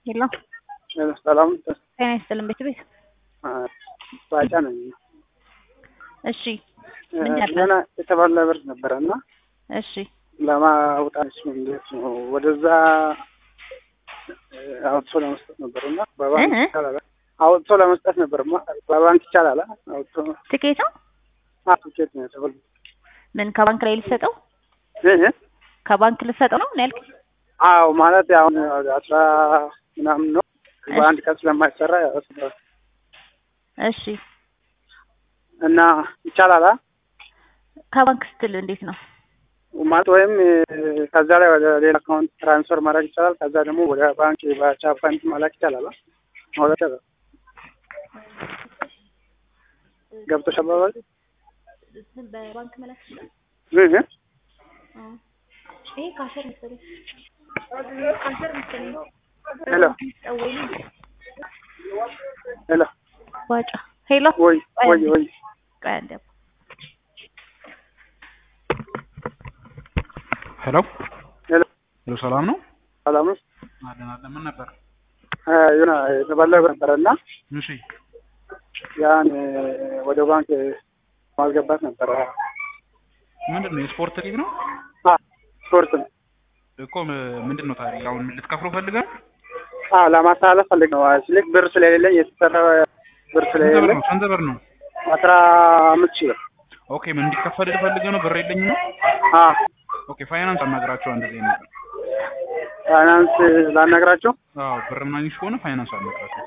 የለም ሰላም ጤና ይስጥልን ቤት ቤት ባጫ ነኝ። እሺ ምን ነበር? ገና የተባለ ብር ነበረ እና እሺ ለማውጣት እንዴት ነው ወደዛ አውጥቶ ለመስጠት ነበር እና በባንክ እ? ይቻላል? አውጥቶ ለመስጠት ነበር ማ- በባንክ ይቻላል? አውጥቶ ትኬት ነው ትኬት ነው የተባለ ምን ከባንክ ላይ ልሰጠው ይህ ከባንክ ልሰጠው ነው ነው ያልከኝ? አዎ ማለት አሁን አስራ ምናምን ነው በአንድ ቀን ስለማይሰራ ያው እሺ እና ይቻላል አ? ከባንክ ስትል እንዴት ነው? ማለት ወይም ከዛ ላይ ወደ ሌላ አካውንት ትራንስፈር ማድረግ ይቻላል። ከዛ ደግሞ ወደ ባንክ በቻፓንት መላክ ይቻላል። አ? ማውጣት ይቻላል። ገብቶሽ አባባል በባንክ መላክ ይችላል። ይህ ይሄ ካሸር መሰለኝ ካሸር መሰለኝ ሄሎ ሄሎ ዋጫ ሄሎ ወይ ወይ ወይ ቆይ አንዴ ሄሎ ሄሎ ሄሎ፣ ሰላም ነው? ሰላም ነው። አለን አለን። ምን ነበር? አ፣ የሆነ የተባለ ብር ነበረ እና እሺ ያን ወደ ባንክ ማስገባት ነበረ። ምንድን ነው የስፖርት ሊግ ነው አ ስፖርት ነው። እኮ ም- ምንድን ነው ታዲያ አሁን ልትከፍለው ፈልገህ ነው? አ ለማስተላለፍ ፈልግ ነው። ስልክ ብር ስለሌለኝ የተሰራ ብር ስንት ብር ስለሌለኝ ነው? ስንት ብር ነው? አስራ አምስት ሺህ ብር ኦኬ ምን እንዲከፈልህ ፈልገህ ነው? ብር የለኝም ነው? አ ኦኬ ፋይናንስ አናግራቸው እንደዚህ ነገር። ፋይናንስ ላናግራቸው አዎ ብር ምናምን ከሆነ ፋይናንስ አናግራቸው።